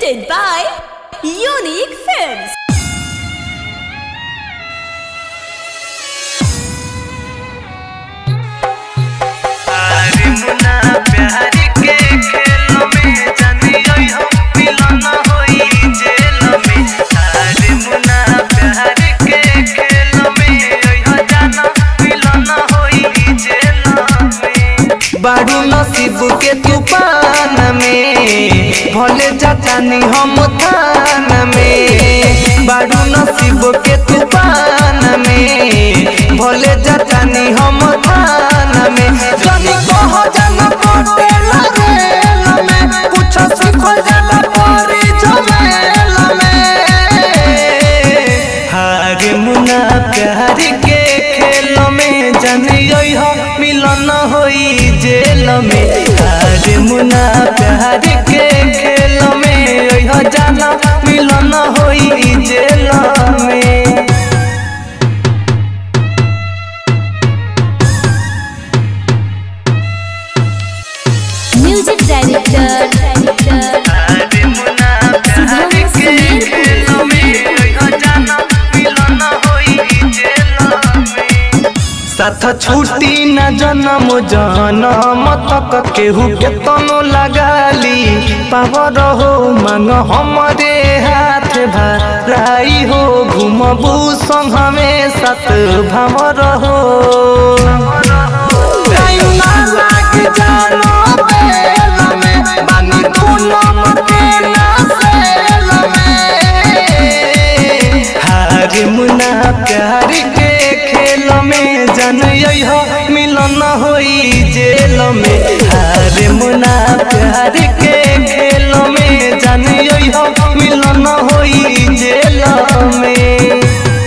presented by Unique Films. अरे मुन्ना प्यार के खेल में जानी हो मिलन होई जेल में अरे मुन्ना प्यार के खेल में हो जाना मिलन होई जेल में बाड़ू नसीब के तूफान में भले जातानी हम थान में बाड़ू नसीब के तूफान में भले जातानी हम थान में जानी कह जाना पटेल रेल में कुछ सीखल जाला परी जमेल में हारे मुना प्यार के खेल में जानियो हो मिलन होई जेल में हारे मुना प्यार के खेल में हो जाना मिलन होई जेल में Music director, अरे मुना प्यार के खेल में हो जाना मिलन होई जेल में साथ छूटी न जन्म जनम तक केहू के तनो लगाली पावर हो मांग हमरे हाथ भराई हो घुमबू संग हमें साथ भवर हो टाइम ना लाग जानो बेल में बानी पूनम के ना सेल में हार मुना प्यार के खेल में जनई हो मिलन होई जेल में हार मुना प्यार के खेल में जनई हो मिलन होई जेल में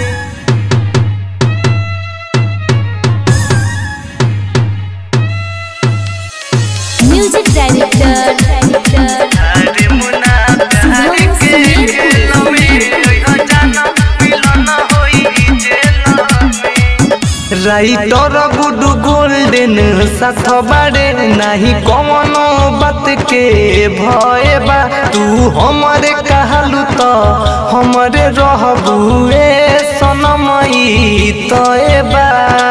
music director, अरे मुना प्यार के खेल में हो जाना मिलन होई जेल में राइटर गुडू गोल्डन साथ बारे नाही कवनो बात के भय बा तू हमरे कहलू तो हमरे रहबू ए सनमई तय बा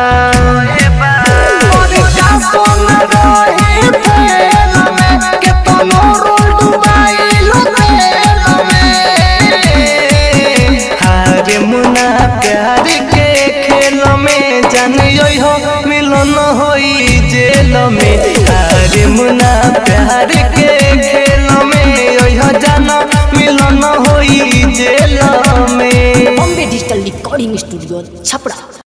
और का सोन रहे फेल में, केतनो रोल डुबाइल तेल में। हारे मुना प्यार के खेल में जानियो हो मिलन होई जेल में हारे मुना प्यार के खेल में हो जाना मिलन होई जेल में Bombay digital recording studio Chhapra